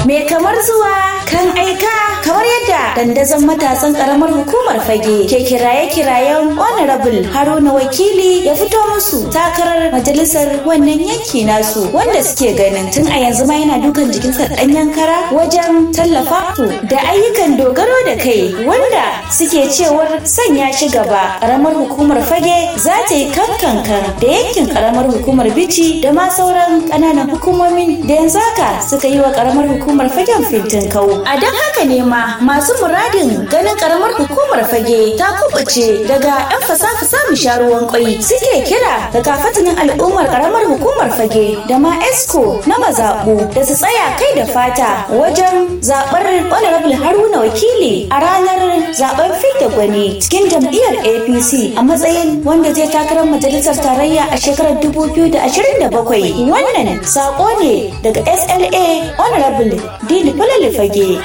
Me kamar zuwa kan aika kamar yadda dandazon matasan karamar hukumar fage ke kiraye-kirayen honorable haruna wakili ya fito musu takarar majalisar wannan yanki nasu wanda suke ganin tun a yanzu ma yana dukan jikinsa ɗanyen kara wajen tallafa su da ayyukan dogaro da kai wanda suke cewar sanya shi gaba karamar hukumar fage za ta yi kankankan da yankin karamar hukumar bici da ma sauran ƙananan hukumomin da yanzu haka suka yi wa karamar hukumar fagen fintin kau a don haka ne ma masu muradin ganin karamar hukumar fage ta kubuce daga yan fasafa samun sharuwan kwai suke kira da kafatanin al'ummar karamar hukumar fage da ma esco na mazaɓu da su tsaya kai da fata wajen zaɓar honorable haruna wakili a ranar zaɓen fidda gwani cikin jam'iyyar apc a matsayin wanda zai takarar majalisar tarayya a shekarar 2027 wannan saƙo ne daga sla honorable dini falale fage